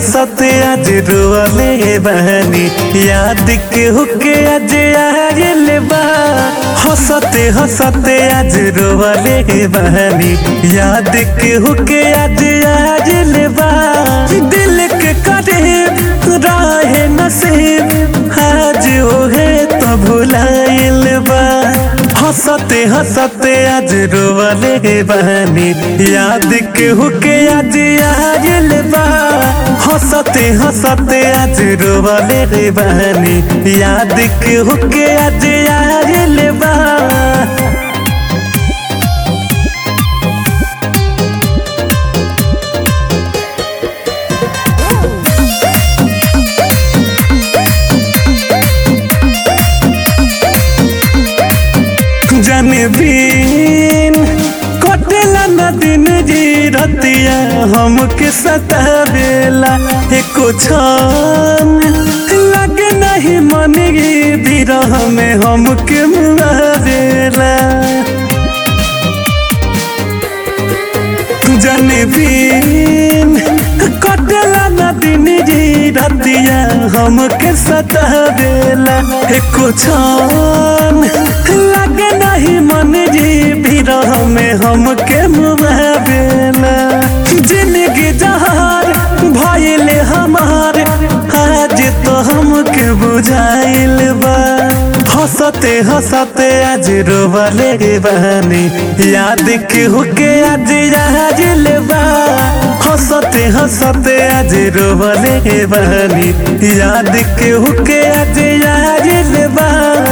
हंसते आज रोले बहनी याद के हुके आज आयल बा हंसते हंसते आज रोले बहनी याद के हुके आज आयल बा दिल के करीब राहे नसीब आज ओहे तो भुलाइल बा हंसते हंसते आज रोवले बहनी याद के हुके आज आयल बा हंसते हंसते आज रोवले बहनी याद के हुके आज आयल बा जाने बिन कटेला न दिन जी रतिया हमके सतावेला एको क्षण लगे नहीं मन गी बिरह में हमके मुआवेला जाने बिन कटेला न दिन जी रतिया हमके सतावेला एको क्षण लगे नहीं मन जी बिरह में हमके मुआवेला जिंदगी जहार भइले हमार आज तो हमके बुझाइल बा हंसते हंसते आज रोवले बहनी याद के हुके आज आजिल बा हंसते हंसते आज रोवले बहनी याद के हुके आज आजिल बा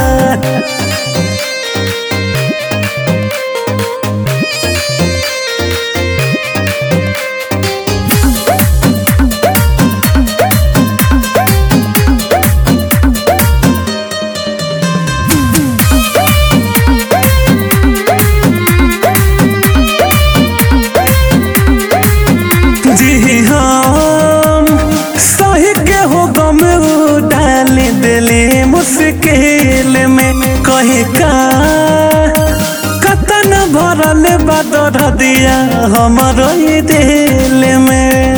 जी हम सही के हो गम डाल दिले मुश्किल में कहे का कतन भरल बदर दिया हमारो ये दिल में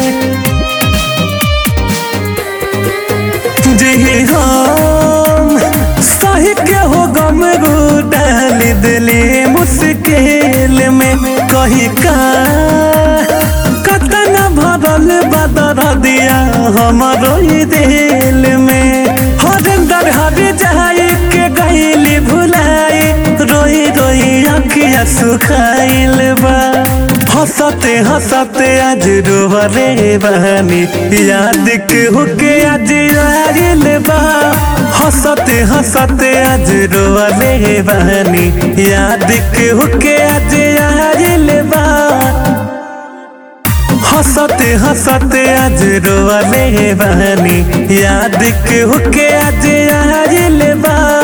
जी हम सही के हो गम डाल दिले मुश्किल में कही का कतन भरल बदर दिया हमारो ये दिल में हरिंदर हर जाए के गईली भुलाई रोई रोई अखिया सुखाइल बा हंसते हंसते आज रोवले बहनी याद के हुके आज आइल बा हंसते हंसते आज रोवले बहनी याद के हुके आज आइल बा हंसते हंसते आज रोवले बहनी याद के हुके आज आइल बा